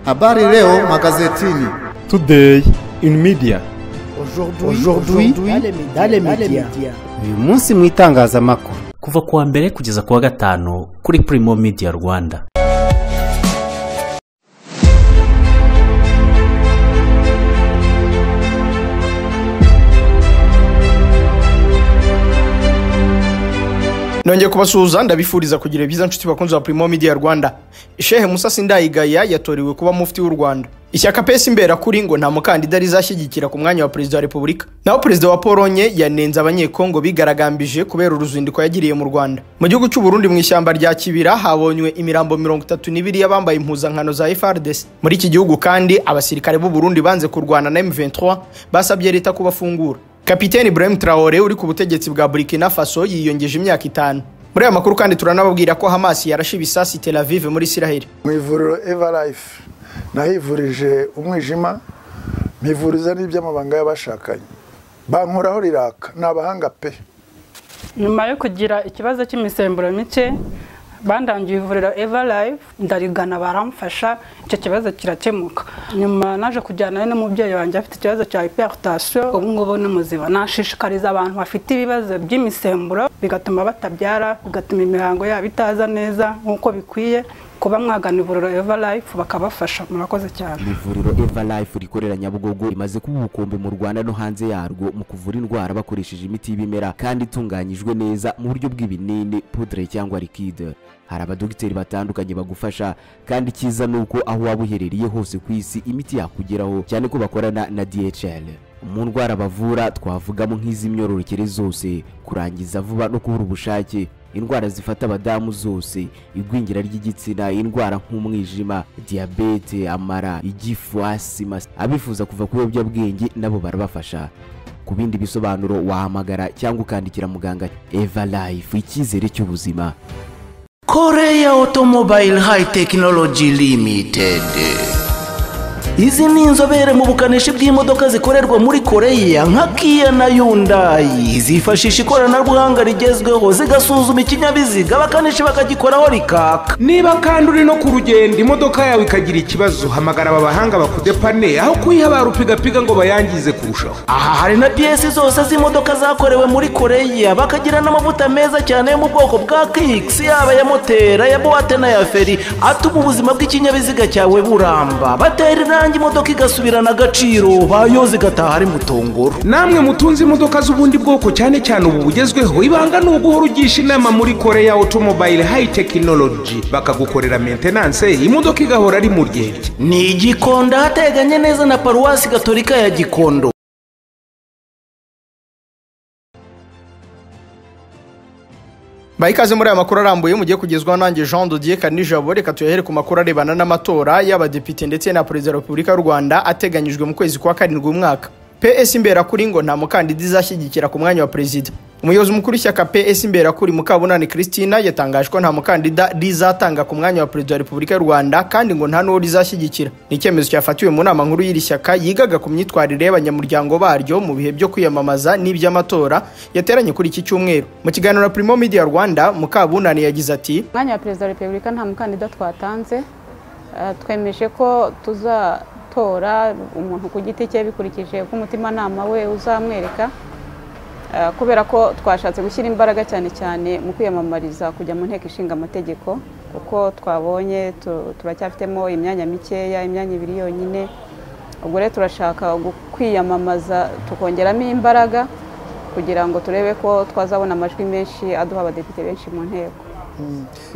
Habari leo magazetini. Today in media. Aujourd'hui dans les médias. uyu munsi mu itangazamakuru kuva ku wa mbere kugeza ku wa gatanu kuri Primo Media Rwanda nongeye kubasuhuza ndabifuriza kugira byiza nshuti bakunzi ba primo media rwanda shehe musa sindayigaya yatorewe kuba mufti w'u rwanda ishyaka pesi imbera kuri ngo nta mukandida rizashyigikira ku mwanya wa perezida wa repubulika naho perezida wa polonye yanenze abanyekongo bigaragambije kubera uruzinduko yagiriye mu rwanda mu gihugu cy'uburundi mu ishyamba rya kibira habonywe imirambo mirongo itatu n'ibiri y'abambaye impuzankano za frdc muri iki gihugu kandi abasirikare b'uburundi banze kurwana na m23 basabye leta kubafungura kapiteni Ibrahim Traore uri ku butegetsi bwa Burkina Faso yiyongeje imyaka itanu muri aya makuru kandi turanababwira ko Hamas yarashe ibisasi Tel Aviv muri Israel mu ivuriro evalife nahivurije umwijima mpivuriza n'iby'amabanga y'abashakanye bankoraho riraka ni abahanga pe nyuma yo kugira ikibazo cy'imisemburo mike bandangiye ivuriro evalive ndarigana baramfasha icyo kibazo kirakemuka nyuma naje kujyana n'umubyeyi wanjye afite ikibazo cya hypertension ubu ngubu ni muzima nashishikariza abantu bafite ibibazo by'imisemburo bigatuma batabyara bigatuma imihango yabo itaza neza nk'uko bikwiye kuba mwagana ivuriro evalive bakabafasha murakoze cyane ivuriro evalife rikorera nyabugogo rimaze kuba ubukombe mu rwanda no hanze yarwo mu kuvura indwara bakoresheje imiti y'ibimera kandi itunganyijwe neza mu buryo bw'ibinini pudre cyangwa likide hari abadogiteri batandukanye bagufasha kandi icyiza ni uko aho waba uherereye hose ku isi imiti yakugeraho cyane ko bakorana na dhl mu ndwara bavura twavugamo nk'iz'imyororokere zose kurangiza vuba no kubura ubushake indwara zifata abadamu zose igwingira ry'igitsina indwara nk'umwijima diyabete amara igifu asima abifuza kuva ku biyobyabwenge nabo barabafasha ku bindi bisobanuro wahamagara cyangwa ukandikira muganga eva life icyizere cy'ubuzima Korea Automobile High Technology Limited izi ni inzobere mu bukanishi bw'imodoka zikorerwa muri koreya nka kiya na yundayi zifashisha ikoranabuhanga rigezweho zigasuzuma ikinyabiziga abakanishi bakagikoraho rikaka niba kandi uri no ku rugendo imodoka yawe ikagira ikibazo hamagara aba bahanga bakudepane aho kuyiha ba rupigapiga ngo bayangize kurushaho aha hari na piyesi zose z'imodoka zakorewe muri koreya bakagira n'amavuta meza cyane yo mu bwoko bwa kikisi yaba ya moteri ya buwate n'aya feri atuma ubuzima bw'ikinyabiziga cyawe buramba batera irangi irangi imodoka igasubirana agaciro bayoze igataha ari mutongoro namwe mutunze imodoka z'ubundi bwoko cyane cyane ubu bugezweho ibanga ni uguhora ugisha inama muri korea automobile high technology bakagukorera maintenance imodoka igahora ari mu ryenge ni igikondo ahateganye neza na paruwasi gatolika ya gikondo bayikaze muri aya makuru arambuye mugiye kugezwaho nanjye jean dodier kanijabo reka tuyahere ku makuru arebana n'amatora y'abadepite ndetse na perezida wa repubulika y'u rwanda ateganyijwe mu kwezi kwa karindwi umwaka ps imberakuri ngo nta mukandida izashyigikira ku mwanya wa perezida umuyobozi mukuru w'ishyaka ps imberakuri mukabunani christina yatangaje ko nta mukandida rizatanga ku mwanya wa perezida wa repubulika y'u rwanda kandi ngo nta n'uwo rizashyigikira ni icyemezo cyafatiwe mu nama nkuru y'iri shyaka yigaga ku myitwarire y'abanyamuryango baryo mu bihe byo kwiyamamaza n'iby'amatora yateranye kuri iki cyumweru mu kiganiro na primo media rwanda mukabunani yagize ati umwanya wa perezida wa repubulika nta mukandida twatanze twemeje ko tuzatora umuntu ku giti cye bikurikije ko umutimanama we uzamwereka kubera ko twashatse gushyira imbaraga cyane cyane mu kwiyamamariza kujya mu nteko ishinga amategeko kuko twabonye turacyafitemo imyanya mikeya imyanya ibiri yonyine ubwo rero turashaka kwiyamamaza tukongeramo imbaraga kugira ngo turebe ko twazabona amajwi menshi aduha abadepite benshi mu nteko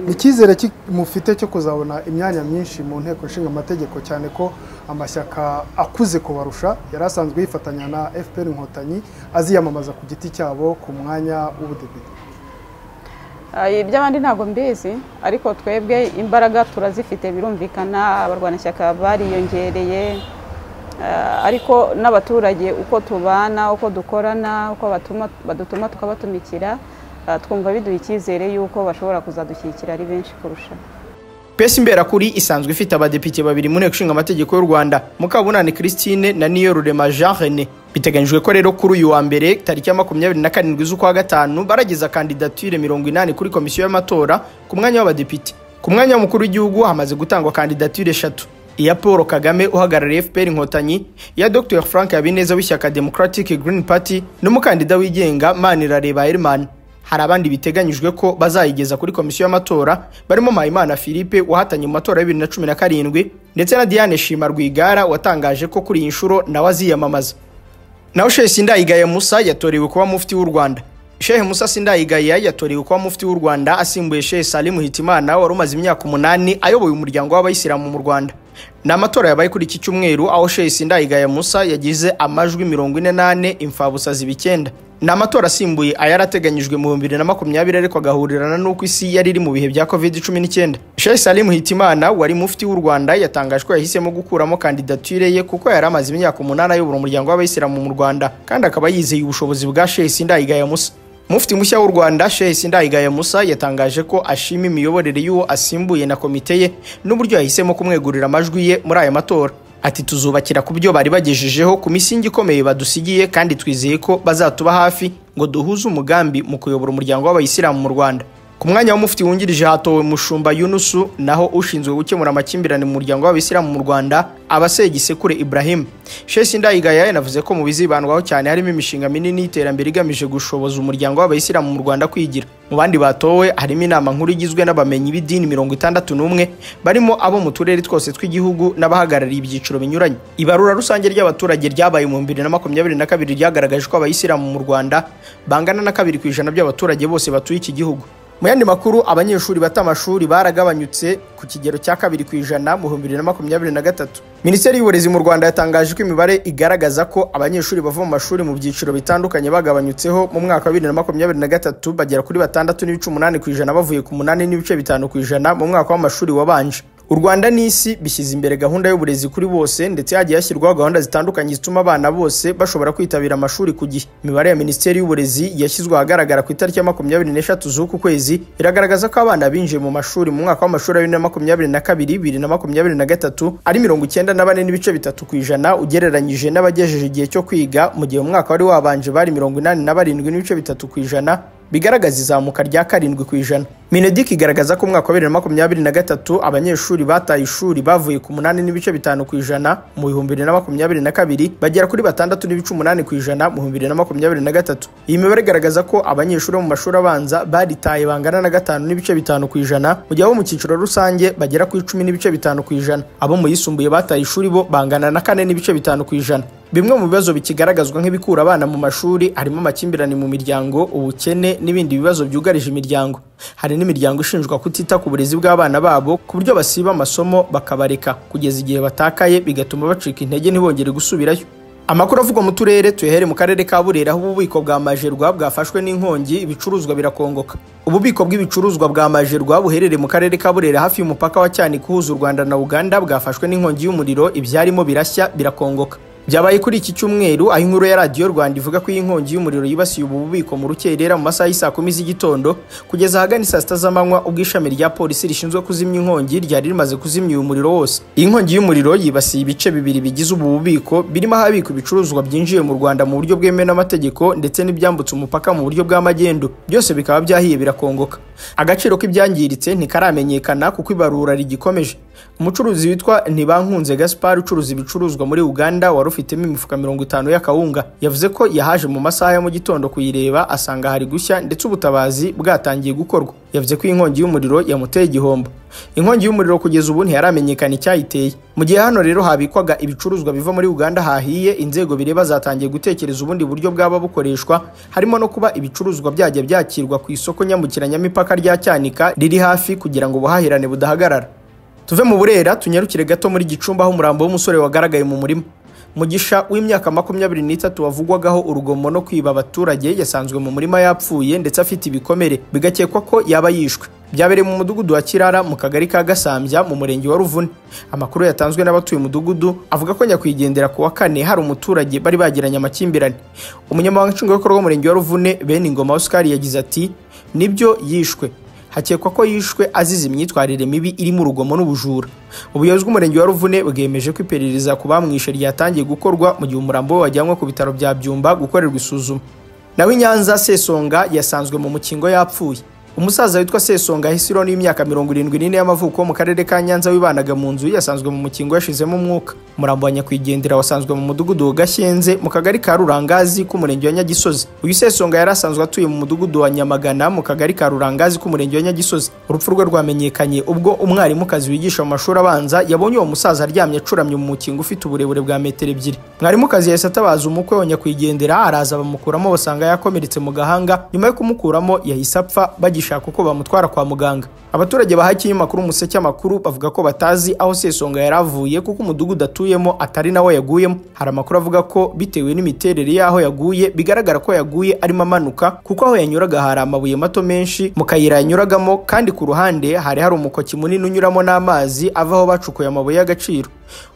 ni icyizere mufite cyo kuzabona imyanya myinshi mu nteko ishinga amategeko cyane ko amashyaka akuze kubarusha yari asanzwe yifatanya na fpr inkotanyi aziyamamaza ku giti cyabo ku mwanya w'ubudepite iby'abandi ntabwo mbizi ariko twebwe imbaraga turazifite birumvikana abarwanashyaka bariyongereye ariko n'abaturage uko tubana uko dukorana uko badutuma tukabatumikira twumva biduha icyizere y'uko bashobora kuzadushyigikira ari benshi kurusha pesi imberakuri isanzwe ifite abadepite babiri mu nteko ishinga amategeko y'u rwanda mukabunani christine na niyo rurema jean rene biteganyijwe ko rero kuri uyu wa mbere tariki ya makumyabiri na karindwi z'ukwa gatanu barageza kandidatire mirongo inani kuri komisiyo y'amatora ku mwanya w'abadepite ku mwanya w'umukuru w'igihugu hamaze gutangwa kandidatire eshatu iya paul kagame uhagarariye fpr inkotanyi iya dr frank habineza w'ishyaka democratic green party n'umukandida wigenga manirareba herman hari abandi biteganyijwe ko bazayigeza kuri komisiyo y'amatora barimo mpayimana philippe wahatanye mu matora ya bibiri na cumi na karindwi ndetse na diane shima rwigara watangaje ko kuri iyi nshuro nawe aziyamamaza naho shehe sindayigaya musa yatorewe kuba mufti w'u rwanda shehe musa sindayigaya yatorewe kuba mufti w'u rwanda asimbuye shehe salimu hitimana wari umaze imyaka umunani ayoboye umuryango w'abayisilamu mu rwanda ni amatora yabaye kuri iki cyumweru aho shehe sindayigaya musa yagize amajwi mirongo ine n'ane imfabusa ziba icyenda ni amatora asimbuye ayari ateganyijwe mu bibiri na makumyabiri ariko agahurirana n'uko isi yari iri mu bihe bya covid cumi n'icyenda shehe salimu hitimana wari mufti w'u rwanda yatangaje ko yahisemo gukuramo kandidatire ye kuko yari amaze imyaka umunani ayobora umuryango w'abayisilamu mu rwanda kandi akaba yizeye ubushobozi bwa shehe sindayigaya musa mufti mushya w'u rwanda shehe sindayigaya musa yatangaje ko ashima imiyoborere y'uwo asimbuye na komite ye n'uburyo yahisemo kumwegurira amajwi ye muri aya matora ati tuzubakira ku byo bari bagejejeho ku misingi ikomeye badusigiye kandi twizeye ko bazatuba hafi ngo duhuze umugambi mu kuyobora umuryango w'abayisilamu mu rwanda ku mwanya w'umufti wungirije hatowe mushumba yunusu naho ushinzwe gukemura amakimbirane mu muryango w'abayisilamu mu rwanda abasegisekure ibrahim shesi ndayigaya yanavuze ko mu bizibandwaho cyane harimo imishinga minini y'iterambere igamije gushoboza umuryango w'abayisilamu mu rwanda kwigira mu bandi batowe harimo inama nkuru igizwe n'abamenyi b'idini mirongo itandatu n'umwe barimo abo mu turere twose tw'igihugu n'abahagarariye ibyiciro binyuranye ibarura rusange ry'abaturage ryabaye mu bibiri na makumyabiri na kabiri ryagaragaje ko abayisilamu mu rwanda bangana na kabiri ku ijana by'abaturage bose batuye iki gihugu mu yandi makuru abanyeshuri bata amashuri baragabanyutse ku kigero cya kabiri ku ijana mu bihumbi bibiri na makumyabiri na gatatu minisiteri y'uburezi mu rwanda yatangaje ko imibare igaragaza ko abanyeshuri bava mu mashuri mu byiciro bitandukanye bagabanyutseho mu mwaka wa bibiri na makumyabiri na gatatu bagera kuri batandatu n'ibice umunani ku ijana bavuye ku munani n'ibice bitanu ku ijana mu mwaka w'amashuri wabanje u rwanda n'isi bishyize imbere gahunda y'uburezi kuri bose ndetse hagiye hashyirwaho gahunda zitandukanye zituma abana bose bashobora kwitabira amashuri ku gihe imibare ya minisiteri y'uburezi yashyizwe ahagaragara ku itariki ya makumyabiri n'eshatu z'uku kwezi iragaragaza ko abana binjiye mu mashuri mu mwaka w'amashuri wa bibiri na makumyabiri na kabiri bibiri na makumyabiri na gatatu ari mirongo icyenda na bane n'ibice bitatu ku ijana ugereranyije n'abagejeje igihe cyo kwiga mu gihe umwaka wari wabanje bari mirongo inani na barindwi n'ibice bitatu ku ijana bigaragaza izamuka rya karindwi ku ijana minedik igaragaza ko umwaka wa bibiri na makumyabiri na gatatu abanyeshuri bataye ishuri bavuye ku munani n'ibice bitanu ku ijana mu bihumbi bibiri na makumyabiri na kabiri bagera kuri batandatu n'ibice umunani ku ijana mu bihumbi bibiri na makumyabiri na gatatu iyi mibare igaragaza ko abanyeshuri bo mu mashuri abanza baritaye bangana na gatanu n'ibice bitanu ku ijana mu gihe abo mu cyiciro rusange bagera ku icumi n'ibice bitanu ku ijana abo mu yisumbuye bataye ishuri bo bangana na kane n'ibice bitanu ku ijana bimwe mu bibazo bikigaragazwa nk'ibikura abana mu mashuri harimo amakimbirane mu miryango ubukene n'ibindi bibazo byugarije imiryango hari n'imiryango ishinjwa kutita ku burezi bw'abana babo ku buryo basiba amasomo bakabareka kugeza igihe batakaye bigatuma bacika intege ntibongere gusubirayo amakuru avugwa mu turere tuyahere mu karere ka burera aho ububiko bwa majerwa bwafashwe n'inkongi ibicuruzwa birakongoka ububiko bw'ibicuruzwa bwa majerwa buherereye mu karere ka burera hafi y'umupaka wa cyanika uhuza u rwanda na uganda bwafashwe n'inkongi y'umuriro ibyarimo birashya birakongoka byabaye kuri iki cyumweru aho inkuru ya radiyo rwanda ivuga ko iyi nkongi y'umuriro yibasiye ubu bubiko mu rukerera mu masaha y'isaa kumi z'igitondo kugeza ahagana saa sita z'amanywa ubwo ishami rya polisi rishinzwe kuzimya inkongi ryari rimaze kuzimya uyu muriro wose iyi nkongi y'umuriro yibasiye ibice bibiri bigize ubu bubiko birimo ahabikwa ibicuruzwa byinjiye mu rwanda mu buryo bwemewe n'amategeko ndetse n'ibyambutse umupaka mu buryo bw'amagendu byose bikaba byahiye birakongoka agaciro k'ibyangiritse ntikaramenyekana kuko ibarura rigikomeje umucuruzi witwa ntibankunze gaspar ucuruza ibicuruzwa muri uganda wari ufitemo imifuka mirongo itanu y'akawunga yavuze ko yahaje mu masaha ya mu gitondo kuyireba asanga hari gushya ndetse ubutabazi bwatangiye gukorwa yavuze ko inkongi y'umuriro yamuteye igihombo inkongi y'umuriro kugeza ubu ntiharamenyekana icyayiteye mu gihe hano rero habikwaga ibicuruzwa biva muri uganda hahiye inzego bireba zatangiye gutekereza ubundi buryo bwaba bukoreshwa harimo no kuba ibicuruzwa byajya byakirwa ku isoko nyambukiranyamipaka rya cyanika riri hafi kugira ngo ubuhahirane budahagarara tuve mu burera tunyarukire gato muri gicumba aho umurambo w'umusore wagaragaye mu murima mugisha w'imyaka makumyabiri n'itatu wavugwagaho urugomo no kwiba abaturage yasanzwe mu murima yapfuye ndetse afite ibikomere bigakekwa ko yaba yishwe byabereye mu mudugudu wa kirara mu kagari ka gasambya mu murenge wa ruvune amakuru yatanzwe n'abatuye umudugudu avuga ko nyakwigendera ku wa kane hari umuturage bari bagiranye amakimbirane umunyamabanga nshingwabikorwa w'umurenge wa ruvune bene ingoma oscar yagize ati nibyo yishwe hakekwa ko yishwe azize imyitwarire mibi irimo urugomo n'ubujura ubuyobozi bw'umurenge wa ruvune bwemeje ko iperereza ku bamwishe ryatangiye gukorwa mu gihe umurambo we wajyanywe ku bitaro bya byumba gukorerwa isuzuma naho inyanza sesonga yasanzwe mu mukingo yapfuye umusaza witwa sesonga hisiro n'imyaka mirongo irindwi n'ine y'amavuko mu karere ka nyanza wibanaga mu nzu yasanzwe mu mukingo yashizemo umwuka umurambo wa nyakwigendera wasanzwe mu mudugudu wa gashyenze mu kagari ka rurangazi k'umurenge wa nyagisozi uyu sesonga yari asanzwe atuye mu mudugudu wa nyamagana mu kagari ka rurangazi k'umurenge wa nyagisozi urupfu rwe rwamenyekanye ubwo umwarimukazi wigisha mu mashuri abanza yabonye uwo musaza aryamye acuramye mu mukingo ufite uburebure bwa metero ebyiri mwarimukazi yahise atabaza umukwe wa nyakwigendera araza bamukuramo basanga yakomeretse mu gahanga nyuma yo kumukuramo yahise apfa bagishaka uko bamutwara kwa muganga abaturage baha ikinyamakuru umuseke amakuru bavuga ko batazi aho sesonga yari avuye kuko umudugudu atuyemo atari nawo yaguyemo hari amakuru avuga ko bitewe n'imiterere y'aho yaguye bigaragara ko yaguye arimo amanuka kuko aho yanyuraga hari amabuye mato menshi mu kayira yanyuragamo kandi ku ruhande hari hari umukoki munini unyuramo n'amazi avaho bacukuye amabuye y'agaciro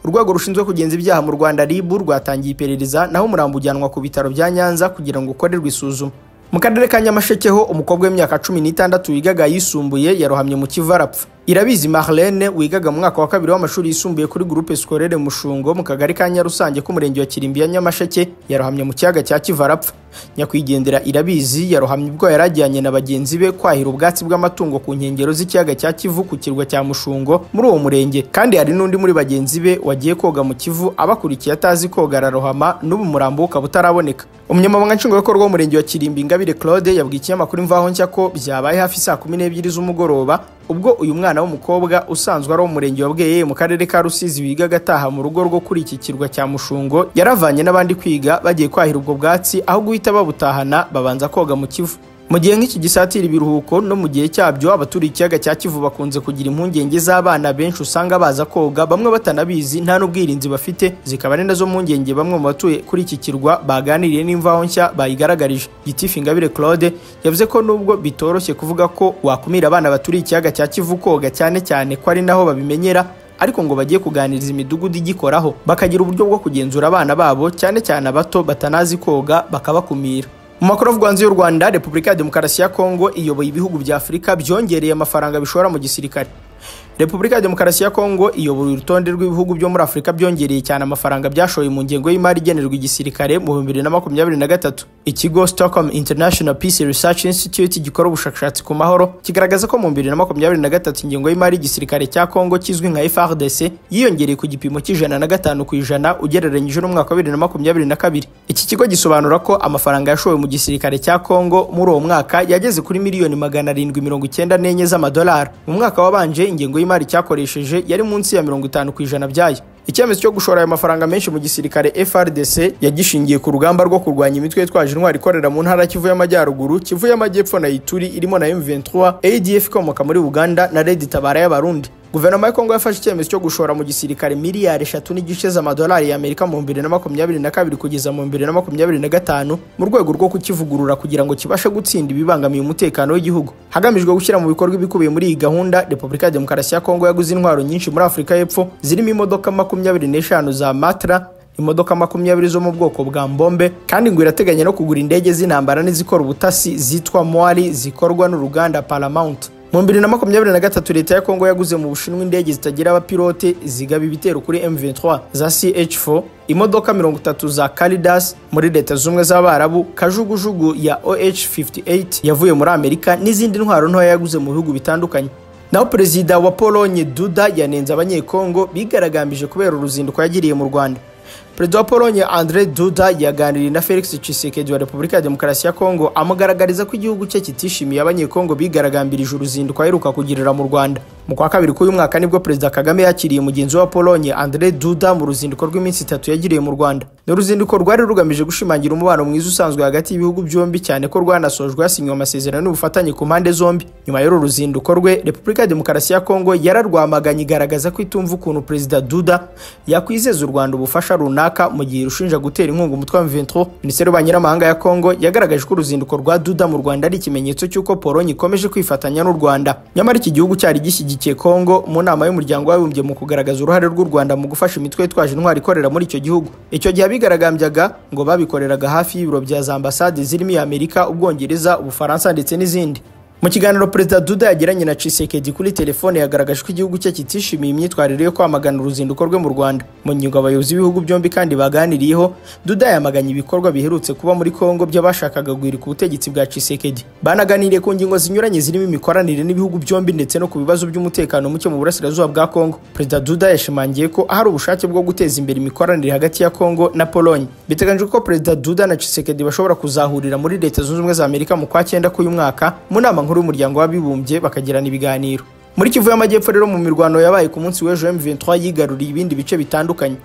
urwego rushinzwe kugenza ibyaha mu rwanda rib rwatangiye iperereza naho umurambo ujyanwa ku bitaro bya nyanza kugira ngo ukorerwe isuzuma mu karere ka nyamasheke ho umukobwa w'imyaka cumi n'itandatu wigaga yisumbuye yarohamye mu kivu arapfa irabizi marlene wigaga mu mwaka wa kabiri w'amashuri yisumbuye kuri gurupe sikorere mushungo mu kagari ka nyarusange k'umurenge wa kirimbi ya nyamasheke yarohamye mu kiyaga cya kivu arapfa nyakwigendera irabizi yarohamye ubwo yari ajyanye na bagenzi be kwahira ubwatsi bw'amatungo ku nkengero z'ikiyaga cya kivu ku kirwa cya mushungo muri uwo murenge kandi hari n'undi muri bagenzi be wagiye koga mu kivu abakurikiye atazi koga ararohama n'ubu umurambo ukaba utaraboneka umunyamabanga nshingwabikorwa w'umurenge wa kirimbi ingabire claude yabwiye ikinyamakuru imvaho nshya ko byabaye hafi saa kumi n'ebyiri z'umugoroba ubwo uyu mwana w'umukobwa usanzwe ari umurenge wa bweye mu karere ka rusizi wigaga agataha mu rugo rwo kuri iki kirwa cya mushungo yaravanye n'abandi kwiga bagiye kwahira ubwo bwatsi aho guhita babutahana babanza koga mu kivu mu gihe nk'iki gisatira ibiruhuko no mu gihe cyabyo abaturiye ikiyaga cya kivu bakunze kugira impungenge z'abana benshi usanga baza koga bamwe batanabizi nta n'ubwirinzi bafite zikaba ari nazo mpungenge bamwe mu batuye kuri iki kirwa baganiriye n'imvaho nshya bayigaragarije gitifu ingabire claude yavuze ko nubwo bitoroshye kuvuga ko wakumira abana baturiye ikiyaga cya kivu koga cyane cyane ko ari naho babimenyera ariko ngo bagiye kuganiriza imidugudu igikoraho bakagira uburyo bwo kugenzura abana babo cyane cyane abato batanazi koga bakabakumira mu makuru avugwa hanze y'u rwanda repubulika ya demokarasi ya kongo iyoboye ibihugu bya afurika byongereye amafaranga bishora mu gisirikare repubulika ya demokarasi ya kongo iyobora urutonde rw'ibihugu byo muri afurika byongereye cyane amafaranga byashoye mu ngengo y'imari igenerwa igisirikare mu bihumbi bibiri na makumyabiri na gatatu ikigo stockholm international peace research institute gikora ubushakashatsi ku mahoro kigaragaza ko mu bihumbi bibiri na makumyabiri na gatatu ingengo y'imari y'igisirikare cya kongo kizwi nka frdc yiyongereye ku gipimo cy'ijana na gatanu ku ijana ugereranyije n'umwaka wa bibiri na makumyabiri na kabiri iki kigo gisobanura ko amafaranga yashowe mu gisirikare cya kongo muri uwo mwaka yageze kuri miliyoni magana arindwi mirongo icyenda n'enye z'amadolari mu mwaka wabanje ingengo y'imari cyakoresheje yari munsi ya mirongo itanu ku ijana byayo icyemezo cyo gushora ayo mafaranga menshi mu gisirikare frdc yagishingiye ku rugamba rwo kurwanya imitwe yitwaje intwari ikorera mu ntara kivu y'amajyaruguru kivu y'amajyepfo na ituri irimo na m23 adf ikomoka muri uganda na red tabara y'abarundi guverinoma ya kongo yafashe icyemezo cyo gushora mu gisirikare miliyari eshatu n'igice z'amadolari y'amerika mu bibiri na makumyabiri na kabiri kugeza mu bibiri na makumyabiri na gatanu mu rwego rwo kukivugurura kugira ngo kibashe gutsinda ibibangamiye umutekano w'igihugu hagamijwe gushyira mu bikorwa ibikubiye muri iyi gahunda repubulika ya demokarasi ya kongo yaguze intwaro nyinshi muri afurika y'epfo zirimo imodoka makumyabiri n'eshanu za matra imodoka makumyabiri zo mu bwoko bwa mbombe kandi ngo irateganya no kugura indege z'intambara n'izikora ubutasi zitwa moari zikorwa n'uruganda paramount mu bibiri na makumyabiri na gatatu leta ya kongo yaguze mu bushinwa indege zitagira abapilote zigaba ibitero kuri m23 za ch4 imodoka mirongo itatu za caridas muri leta z'ubumwe z'abarabu kajugujugu ya oh58 yavuye muri amerika n'izindi ntwaro ntoya yaguze mu bihugu bitandukanye naho perezida wa polonye duda yanenze abanyekongo bigaragambije kubera uruzinduko yagiriye mu rwanda perezida wa polonye andre duda yaganiriye na felix tshisekedi wa repubulika ya demokarasi ya kongo amugaragariza ko igihugu cye kitishimiye abanyekongo bigaragambirije uruzinduko aheruka kugirira mu rwanda mu kwa kabiri k'uyu mwaka nibwo perezida kagame yakiriye mugenzi wa polonye andre duda mu ruzinduko rw'iminsi itatu yagiriye mu rwanda ni uruzinduko rwari rugamije gushimangira umubano mwiza usanzwe hagati y'ibihugu byombi cyane ko rwanasojwe hasinywe amasezerano y'ubufatanye ku mpande zombi nyuma y'uru ruzinduko rwe repubulika ya demokarasi ya kongo yararwamaganye igaragaza ko itumva ukuntu perezida duda yakwizeza u rwanda ubufasha runaka mu gihe irushinja gutera inkunga umutwe wa M23 minisiteri y'ububanyi n'amahanga ya Kongo yagaragaje ko uruzinduko rwa Duda mu Rwanda ari ikimenyetso cy'uko Polonye ikomeje kwifatanya n'u Rwanda nyamara iki gihugu cyari gishyigikiye Kongo mu nama y'umuryango w'abibumbye mu kugaragaza uruhare rw'u Rwanda mu gufasha imitwe yitwaje intwari ikorera muri icyo gihugu icyo gihe abigaragambyaga ngo babikoreraga hafi y'ibiro bya za ambasade zirimo Amerika, Ubwongereza, Ubufaransa ndetse n'izindi mu kiganiro perezida duda yagiranye na cisekedi kuri telefone yagaragaje ko igihugu cye kitishimiye imyitwarire yo kwamagana uruzinduko rwe mu rwanda mu nyungu abayobozi b'ibihugu byombi kandi baganiriyeho duda yamaganye ibikorwa biherutse kuba muri kongo by'abashakaga guhirika ubutegetsi bwa cisekedi banaganiriye ku ngingo zinyuranye zirimo imikoranire n'ibihugu byombi ndetse no ku bibazo by'umutekano muke mu burasirazuba bwa kongo perezida duda yashimangiye ko ahari ubushake bwo guteza imbere imikoranire hagati ya kongo na polonye biteganyijwe ko perezida duda na cisekedi bashobora kuzahurira muri leta zunze ubumwe za amerika mu kwa cyenda k'uyu mwaka mu nama nkuru y'umuryango w'abibumbye bakagirana ibiganiro muri kivu y'amajyepfo rero mu mirwano yabaye ku munsi w'ejo m23 yigaruriye ibindi bice bitandukanye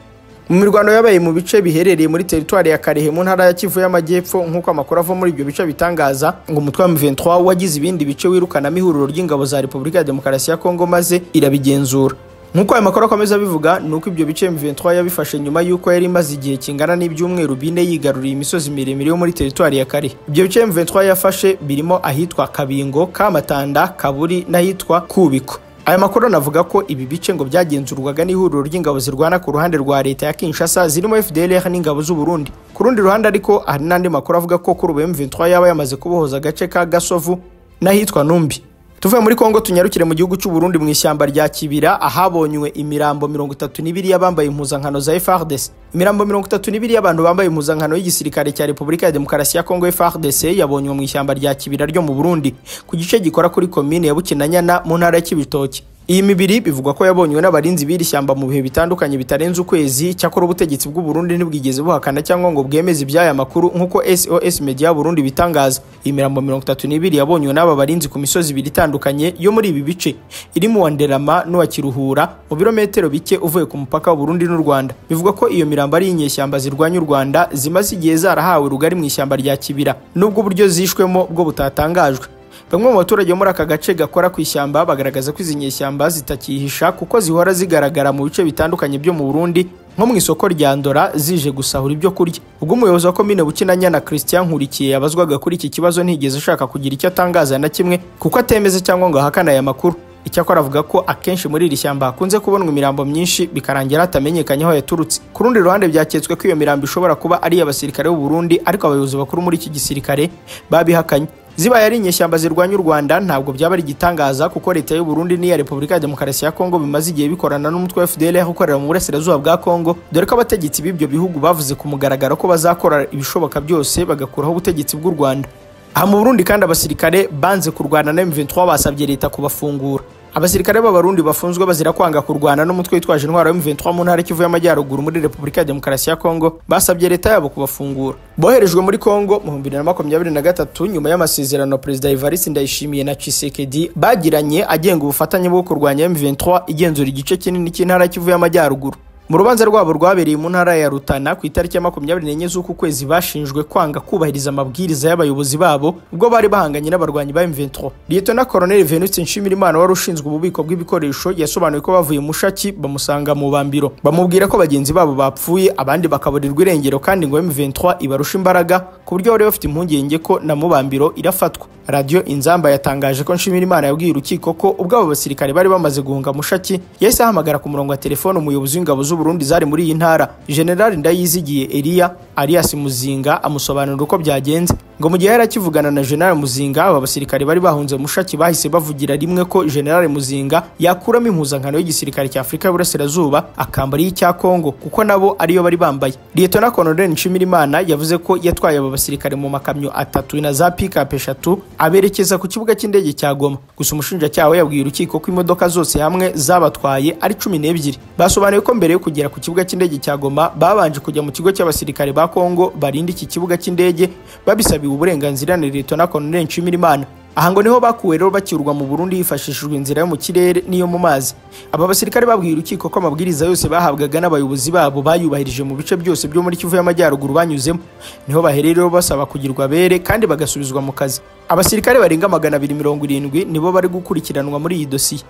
mu mirwano yabaye mu bice biherereye muri teritwari ya karehe mu ntara ya kivu y'amajyepfo nk'uko amakuru ava muri ibyo bice bitangaza ngo umutwe wa m23 wagize ibindi bice wirukanamo ihuriro ry'ingabo za repubulika ya demokarasi ya kongo maze irabigenzura nk'uko aya makuru akomeza abivuga ni uko ibyo bice M23 yabifashe nyuma y'uko yari imaze igihe kingana n'ibyumweru bine yigaruriye imisozi miremire yo muri teritwari ya kare ibyo bice M23 yafashe birimo ahitwa kabingo kamatanda kaburi n'ahitwa kubiko aya makuru anavuga ko ibi bice ngo byagenzurwaga n'ihuriro ry'ingabo zirwana ku ruhande rwa leta ya kinshasa zirimo fdlr n'ingabo z'u burundi ku rundi ruhande ariko hari n'andi makuru avuga ko kuri ubu M23 yaba yamaze kubohoza agace ka gasovu n'ahitwa numbi tuvuye muri kongo tunyarukire mu gihugu cy'u Burundi mu ishyamba rya kibira ahabonywe imirambo mirongo itatu n'ibiri y'abambaye impuzankano za FARDC imirambo mirongo itatu n'ibiri y'abantu bambaye impuzankano y'igisirikare cya repubulika ya demokarasi ya kongo FARDC yabonywe mu ishyamba rya kibira ryo mu Burundi ku gice gikora kuri komine ya bukinanyana mu ntara ya kibitoki iyi mibiri bivugwa ko yabonywe n'abarinzi b'iri shyamba mu bihe bitandukanye bitarenze ukwezi cyakora ubutegetsi bw'u Burundi ntibwigeze buhakana cyangwa ngo bwemeze iby'aya makuru nk'uko SOS Media Burundi bitangaza iyi mirambo mirongo itatu n'ibiri yabonywe n'aba barinzi ku misozi ibiri itandukanye yo muri ibi bice iri mu wa Nderama n'uwa Kiruhura mu birometero bike uvuye ku mupaka w'u Burundi n'u Rwanda bivugwa ko iyo mirambo ari inyeshyamba zirwanya u Rwanda zimaze igihe zarahawe rugari mu ishyamba rya Kibira nubwo uburyo zishwemo bwo butatangajwe bamwe mu baturage bo muri aka gace gakora ku ishyamba bagaragaza ko izi nyeshyamba zitakihisha kuko zihora zigaragara mu bice bitandukanye byo mu Burundi nko mu isoko rya Ndora zije gusahura ibyo kurya ubwo umuyobozi wa komine Bukinanyana Christian Nkurikiye yabazwaga kuri iki kibazo ntigeze ashaka kugira icyo atangaza na kimwe kuko atemeze cyangwa ngo ahakane aya makuru icyakora avuga ko akenshi muri iri shyamba hakunze kubonwa imirambo myinshi bikarangira hatamenyekanye aho yaturutse ku rundi ruhande byaketswe ko iyo mirambo ishobora kuba ari iy'abasirikare b'u Burundi ariko abayobozi bakuru muri iki gisirikare babihakanye zibaye ari inyeshyamba zirwanya u Rwanda ntabwo byaba ari igitangaza kuko leta y'u Burundi n'iya Repubulika ya Demokarasi ya Kongo bimaze igihe bikorana n'umutwe wa FDLR ukorera mu burasirazuba bwa Kongo dore ko abategetsi b'ibyo bihugu bavuze ku mugaragaro ko bazakora ibishoboka byose bagakuraho ubutegetsi bw'u Rwanda aha mu Burundi kandi abasirikare banze kurwana na M23 basabye leta kubafungura abasirikare b'abarundi bafunzwe bazira kwanga kurwana n'umutwe witwaje intwaro M23 mu ntara kivu y'amajyaruguru muri Repubulika ya Demokarasi ya Kongo basabye leta yabo kubafungura boherejwe muri Kongo mu 2023 nyuma y'amasezerano Perezida Evariste Ndayishimiye na Tshisekedi bagiranye agenga ubufatanye bwo kurwanya M23 igenzura igice kinini cy'intara kivu y'amajyaruguru mu rubanza rwabo rwabereye mu ntara ya Rutana ku itariki ya makumyabiri n'enye z'uku kwezi bashinjwe kwanga kubahiriza amabwiriza y'abayobozi babo ubwo bari bahanganye n'abarwanyi ba M23 Lieutenant Colonel Venuste Nshimirimana wari ushinzwe ububiko bw'ibikoresho yasobanuye ko bavuye mushaki bamusanga mu bambiro bamubwira ko bagenzi babo bapfuye abandi bakaburirwa irengero kandi ngo M23 ibarusha imbaraga ku buryo bari bafite impungenge ko na mubambiro irafatwa Radio Inzamba yatangaje ko Nshimirimana yabwiye urukiko ko ubwo abo basirikare bari bamaze guhunga mushaki yahise ahamagara ku murongo wa telefone umuyobozi w'ingabo z'Uburundi zari muri iyi ntara General Ndayizigiye Elia Arias Muzinga amusobanurira uko byagenze ngo mu gihe yari akivugana na General Muzinga aba basirikare bari bahunze mushaki bahise bavugira rimwe ko General Muzinga yakuramo impuzankano y'igisirikare cya Afurika y'Uburasirazuba akambara y'icya Kongo kuko nabo ariyo bari bambaye Lieutenant Colonel Nshimirimana yavuze ko yatwaye aba basirikare mu makamyo atatu na za pick-up eshatu aberekeza ku kibuga cy'indege cya Goma gusa umushinjacyaha we yabwiye urukiko ko imodoka zose hamwe zabatwaye ari cumi n'ebyiri basobanuye ko mbere yo kugera ku kibuga cy'indege cya Goma babanje kujya mu kigo cy'abasirikare ba Kongo barinda iki kibuga cy'indege babisabiwe uburenganzira na Lieutenant Colonel Nshimirimana aha ngo niho bakuwe rero bakirwa mu Burundi hifashishijwe inzira yo mu kirere n'iyo mu mazi aba basirikare babwiye urukiko ko amabwiriza yose bahabwaga n'abayobozi babo bayubahirije mu bice byose byo muri Kivu y'Amajyaruguru banyuzemo niho bahererero basaba kugirwa bere kandi bagasubizwa mu kazi abasirikare barenga magana abiri mirongo irindwi nibo bari gukurikiranwa muri iyi dosiye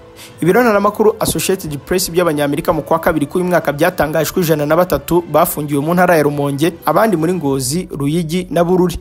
ibironaramakuru Associated Press by'abanyamerika mu kwa kabiri k'uyu mwaka byatangaje ko ijana na batatu bafungiwe mu ntara ya Rumonge abandi muri Ngozi Ruyigi na Bururi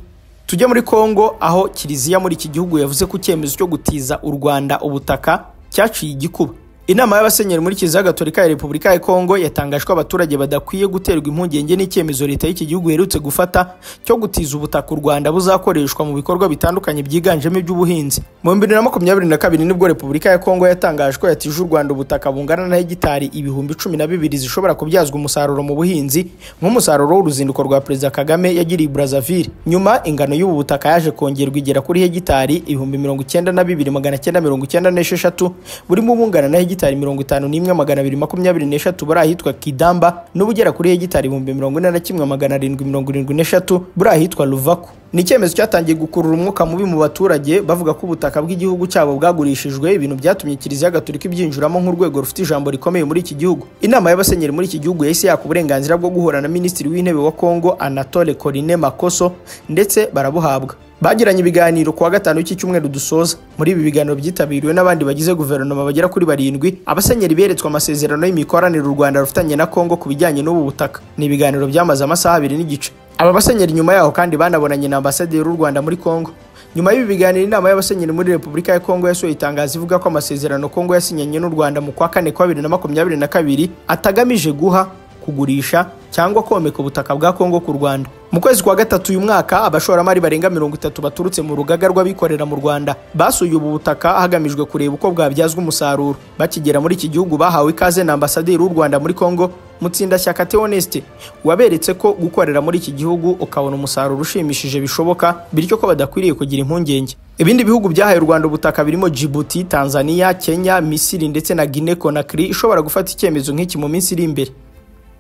tujye muri kongo aho kiliziya muri iki gihugu yavuze ko icyemezo cyo gutiza u rwanda ubutaka cyaciye igikuba inama y'abasenyeri muri kiliziya gatolika ya repubulika ya kongo yatangaje ko abaturage badakwiye guterwa impungenge n'icyemezo leta y'iki gihugu iherutse gufata cyo gutiza ubutaka u rwanda buzakoreshwa mu bikorwa bitandukanye byiganjemo iby'ubuhinzi mu bihumbi bibiri na makumyabiri na kabiri nibwo repubulika ya kongo yatangaje ko yatije u rwanda ubutaka bungana na hegitari ibihumbi cumi na bibiri zishobora kubyazwa umusaruro mu buhinzi nk'umusaruro w'uruzinduko rwa perezida kagame yagiriye burazavire nyuma ingano y'ubu butaka yaje kongerwa igera kuri hegitari ibihumbi mirongo icyenda na bibiri magana cyenda mirongo icyenda n'esheshatu burimo ubungana na hegitari hegitari mirongo itanu n'imwe magana abiri makumyabiri n'eshatu buri ahitwa kidamba n'ubugera kuri hegitari ibihumbi mirongo ine na kimwe magana arindwi mirongo irindwi n'eshatu buri ahitwa ruvaku ni icyemezo cyatangiye gukurura umwuka mubi mu baturage bavuga ko ubutaka bw'igihugu cyabo bwagurishijwe ibintu byatumye kiliziya gatolika ibyinjiramo nk'urwego rufite ijambo rikomeye muri iki gihugu inama y'abasenyeri muri iki gihugu yahise yaka uburenganzira bwo guhura na minisitiri w'intebe wa kongo anatole corine makoso ndetse barabuhabwa bagiranye ibiganiro kuwa gatanu w'iki cyumweru dusoza muri ibi biganiro byitabiriwe n'abandi bagize guverinoma bagera kuri barindwi abasenyeri beretswe amasezerano y'imikoranire u rwanda rufitanye na kongo ku bijyanye n'ubu butaka ni ibiganiro byamaze amasaha abiri n'igice aba basenyeri nyuma yaho kandi banabonanye na ambasaderi w'u rwanda muri kongo nyuma y'ibi biganiro inama y'abasenyeri muri repubulika ya kongo yasohoye itangazo ivuga ko amasezerano kongo yasinyanye n'u rwanda mu kwa kane kwa bibiri na makumyabiri na kabiri atagamije guha kugurisha cyangwa komeka ubutaka bwa kongo ku rwanda mu kwezi kwa gatatu uyu mwaka abashoramari barenga mirongo itatu baturutse mu rugaga rw'abikorera mu rwanda basuye ubu butaka hagamijwe kureba uko bwabyazwa umusaruro bakigera muri iki gihugu bahawe ikaze na ambasaderi w'u rwanda muri kongo mutsindashyaka theoneste waberetse ko gukorera muri iki gihugu ukabona umusaruro ushimishije bishoboka bityo ko badakwiriye kugira impungenge ibindi bihugu byahaye u rwanda ubutaka birimo jibuti tanzania kenya misiri ndetse na guine conakry ishobora gufata icyemezo nk'iki mu minsi iri imbere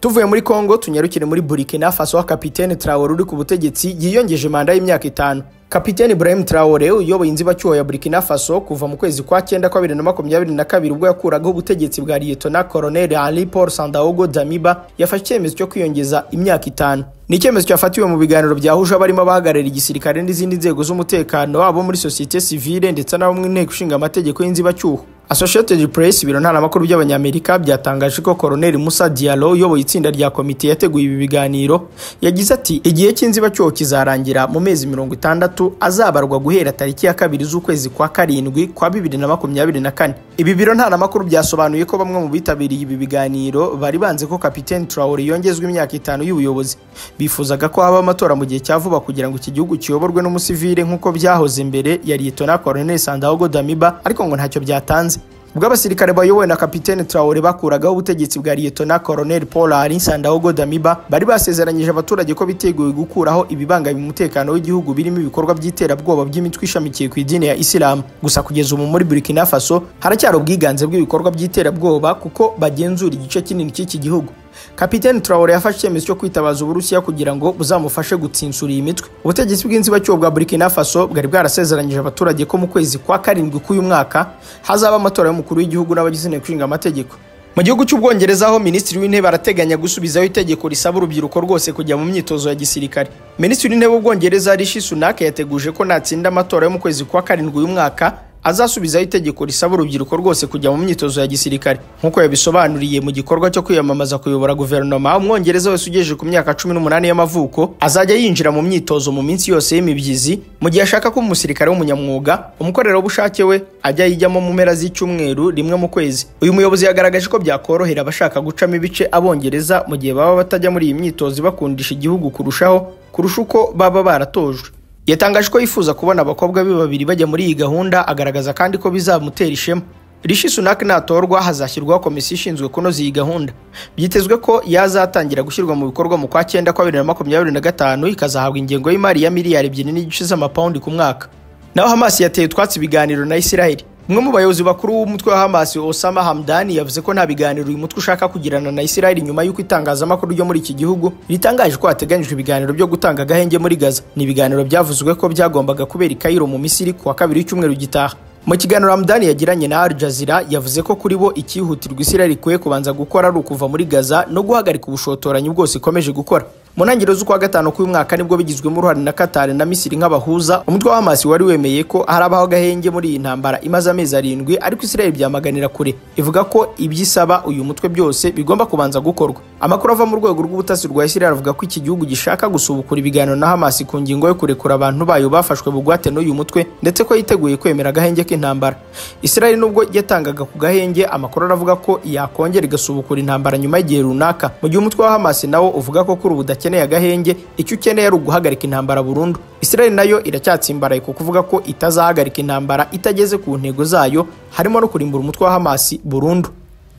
tuvuye muri kongo tunyarukire muri burkina faso kapitene traore uri ku butegetsi yiyongeje manda y'imyaka itanu kapitene ibrahim traore uyoboye inzibacyuho ya burkina faso kuva mu kwezi kwa cyenda kwa bibiri na makumyabiri na kabiri ubwo yakuragaho ubutegetsi bwa liyetona koroneli henri paul sandaogo damiba yafashe icyemezo cyo kwiyongeza imyaka itanu ni icyemezo cyafatiwe mu biganiro byahuje abarimo abahagararira igisirikare n'izindi nzego z'umutekano abo muri sosiyete sivile ndetse n'abo mu nteko ishinga amategeko y'inzibacyuho Associated Press biro ntaramakuru by'abanyamerika byatangaje ko Colonel Musa Diallo uyoboye itsinda rya komite yateguye ibi biganiro yagize ati igihe cy'inzibacyuho kizarangira mu mezi mirongo itandatu azabarwa guhera tariki ya kabiri z'ukwezi kwa karindwi kwa bibiri na makumyabiri na kane ibi biro ntaramakuru byasobanuye ko bamwe mu bitabiriye ibi biganiro bari banze ko Kapiteni Traore yongezwa imyaka itanu y'ubuyobozi bifuzaga ko haba amatora mu gihe cya vuba kugira ngo iki gihugu kiyoborwe n'umusivile nk'uko byahoze mbere ya Liyetona Colonel Sandaogo Damiba ariko ngo ntacyo byatanze ubwo abasirikare bayobowe na kapitene traore bakuragaho ubutegetsi bwa liyetona koroneli paul henri sandaogo damiba bari basezeranyije abaturage ko biteguye gukuraho ibibangamiye umutekano w'igihugu birimo ibikorwa by'iterabwoba by'imitwe ishamikiye ku idini ya isilamu gusa kugeza ubu muri burkina faso haracyari ubwiganze bw'ibikorwa by'iterabwoba kuko bagenzura igice kinini cy'iki gihugu kapitene traore yafashe icyemezo cyo kwitabaza uburusiya kugira ngo buzamufashe gutsinsura iyi mitwe ubutegetsi bw'inzibacyuho bwa burkina faso bwari bwarasezeranyije abaturage ko mu kwezi kwa karindwi k'uyu mwaka hazaba amatora y'umukuru w'igihugu n'abagize inteko ishinga amategeko mu gihugu cy'ubwongereza aho minisitiri w'intebe arateganya gusubizaho itegeko risaba urubyiruko rwose kujya mu myitozo ya gisirikare minisitiri w'intebe w'ubwongereza rishi sunak yateguje ko natsinda amatora yo mu kwezi kwa karindwi uyu mwaka azasubizaho itegeko risaba urubyiruko rwose kujya mu myitozo ya gisirikare nk'uko yabisobanuriye mu gikorwa cyo kwiyamamaza kuyobora guverinoma umwongereza wese ugejeje ku myaka cumi n'umunani y'amavuko azajya yinjira mu myitozo mu minsi yose y'imibyizi mu gihe ashaka kuba umusirikare w'umunyamwuga umukorerabushake we ajya yijyamo mu mpera z'icyumweru rimwe mu kwezi uyu muyobozi yagaragaje ko byakorohera abashaka gucamo ibice abongereza mu gihe baba batajya muri iyi myitozo ibakundisha igihugu kurushaho kurusha uko baba baratojwe yatangaje ko yifuza kubona abakobwa be babiri bajya muri iyi gahunda agaragaza kandi ko bizamutera ishema rishi sunak natorwa hazashyirwaho komisiyo ishinzwe kunoza iyi gahunda byitezwe ko yazatangira gushyirwa mu bikorwa mu kwa cyenda kwa bibiri na makumyabiri na gatanu ikazahabwa ingengo y'imari ya miliyari ebyiri n'igice z'amapawundi ku mwaka naho hamasi yateye utwatsi ibiganiro na isiraheli umwe mu bayobozi bakuru w'umutwe wa hamasi osama hamdani yavuze ko nta biganiro uyu mutwe ushaka kugirana na isiraheli nyuma y'uko itangazamakuru ryo muri iki gihugu ritangaje ko hateganyijwe ibiganiro byo gutanga agahenge muri gaza ni ibiganiro byavuzwe ko byagombaga kubera i kayiro mu misiri kuwa kabiri w'icyumweru gitaha mu kiganiro hamdani yagiranye na al jazeera yavuze ko kuri bo icyihutirwa isiraheli ikwiye kubanza gukora ari ukuva muri gaza no guhagarika ubushotoranyi bwose ikomeje gukora mu ntangiriro z'ukwa gatanu k'uyu mwaka nibwo bigizwemo uruhare na katari na misiri nk'abahuza umutwe wa hamasi wari wemeye ko harabaho agahenge muri iyi ntambara imaze amezi arindwi ariko israel byamaganira kure ivuga ko ibyisaba uyu mutwe byose bigomba kubanza gukorwa amakuru ava mu rwego rw'ubutasi rwa israel avuga ko iki gihugu gishaka gusubukura ibiganiro na hamasi ku ngingo yo kurekura abantu bayo bafashwe bugwate n'uyu mutwe ndetse ko yiteguye kwemera agahenge k'intambara israel nubwo yatangaga ku gahenge amakuru aravuga ko yakongera igasubukura intambara nyuma y'igihe runaka mu gihe umutwe wa hamasi nawo uvuga ko kuri ubu udakeneye agahenge icyo ukeneye ari uguhagarika intambara burundu israel nayo iracyatsimbaraye ku kuvuga ko itazahagarika intambara itageze ku ntego zayo harimo no kurimbura umutwe wa hamasi burundu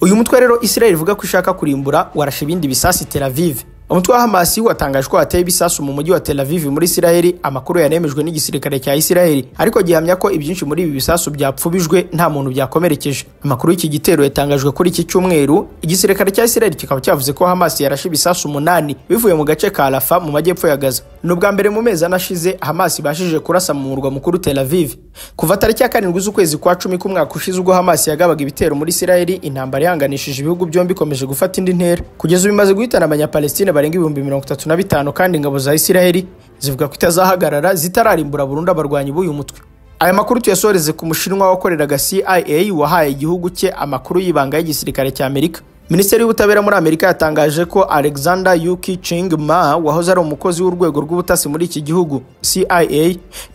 uyu mutwe rero israel ivuga ko ishaka kurimbura warashe ibindi bisasi tel aviv umutwe wa hamasi watangaje ko hateye ibisasu mu mujyi wa tel aviv muri israel amakuru yanemejwe n'igisirikare cya israel ariko gihamya ko ibyinshi muri ibi bisasu byapfubijwe nta muntu byakomerekeje amakuru y'iki gitero yatangajwe kuri iki cyumweru igisirikare cya israel kikaba cyavuze ko hamasi yarashe ibisasu umunani bivuye mu gace ka rafa mu majyepfo ya gaza ni ubwa mbere mu mezi anashize hamasi ibashije kurasa mu murwa mukuru tel aviv kuva tariki ya karindwi z'ukwezi kwa cumi k'umwaka ushize ubwo hamasi yagabaga ibitero muri israel intambara ihanganishije ibihugu byombi ikomeje gufata indi ntera kugeza ubu imaze guhitana abanyapalestina barenga ibihumbi mirongo itatu na bitanu kandi ingabo za isiraheli zivuga ko itazahagarara zitararimbura burundu abarwanyi b'uyu mutwe aya makuru tuyasoreze ku mushinwa wakoreraga cia wahaye igihugu cye amakuru y'ibanga y'igisirikare cya amerika minisiteri y'ubutabera muri amerika yatangaje ko alexander yuki ching ma wahoze ari umukozi w'urwego rw'ubutasi muri iki gihugu cia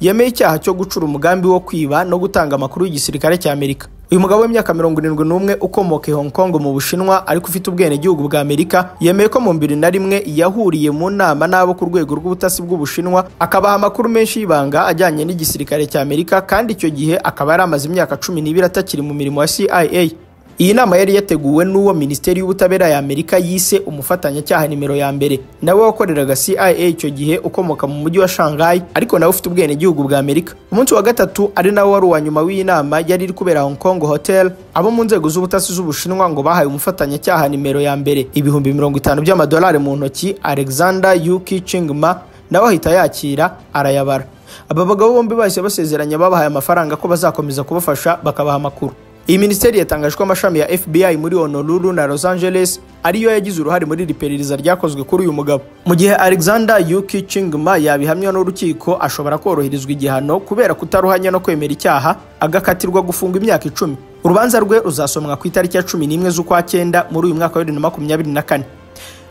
yemeye icyaha cyo gucura umugambi wo kwiba no gutanga amakuru y'igisirikare cya amerika uyu mugabo w'imyaka mirongo irindwi n'umwe ukomoka i Hong Kong mu Bushinwa ariko ufite ubwenegihugu bwa Amerika yemeye ko mu mbiri na rimwe yahuriye mu nama n'abo ku rwego rw'ubutasi bw'Ubushinwa akabaha amakuru menshi y'ibanga ajyanye n'igisirikare cya Amerika kandi icyo gihe akaba yari amaze imyaka cumi n'ibiri atakiri mu mirimo ya CIA iyi nama yari yateguwe n'uwo minisiteri y'ubutabera ya amerika yise umufatanyacyaha nimero ya mbere nawe wakoreraga cia icyo gihe ukomoka mu mujyi wa shanghai ariko nawe ufite ubwenegihugu bwa amerika umunsi wa gatatu ari nawe wari uwa nyuma w'iyi nama yari iri kubera hong kong hotel abo mu nzego z'ubutasi z'ubushinwa ngo bahaye umufatanyacyaha nimero ya mbere ibihumbi mirongo itanu by'amadolari mu ntoki alexander yuki chingma nawe ahita yakira arayabara aba bagabo bombi bahise basezeranya babahaye amafaranga ko bazakomeza kubafasha bakabaha amakuru iyi minisiteri yatangaje ko amashami ya fbi muri honolulu na los angeles ariyo yagize uruhare muri iri perereza ryakozwe kuri uyu mugabo mu gihe alexander yuki chingma yabihamywa n'urukiko ashobora koroherezwa igihano kubera kutaruhanya no kwemera icyaha agakatirwa gufungwa imyaka icumi urubanza rwe ruzasomwa ku itariki ya cumi n'imwe z'ukwa cyenda muri uyu mwaka wa bibiri na makumyabiri na kane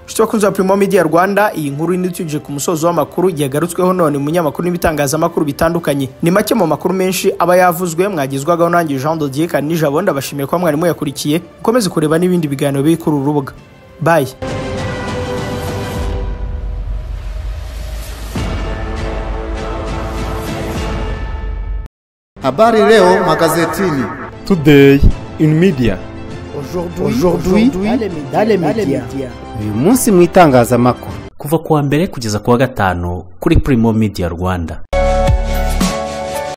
inshuti bakunzi ba Primo Media Rwanda iyi nkuru inituje ku musozo w'amakuru yagarutsweho none mu nyamakuru n'ibitangazamakuru bitandukanye ni make mu makuru menshi aba yavuzwe mwagizwagaho nanjye Jean de Dieu Kanijabo ndabashimiye kuba mwarimu yakurikiye ukomeze kureba n'ibindi biganiro biri kuri uru rubuga bye Habari leo magazetini. Today in media. Aujourd'hui, aujourd'hui, dans les médias. Uyu munsi mu itangazamakuru kuva kuwa mbere kugeza kuwa gatanu kuri Primo Media Rwanda.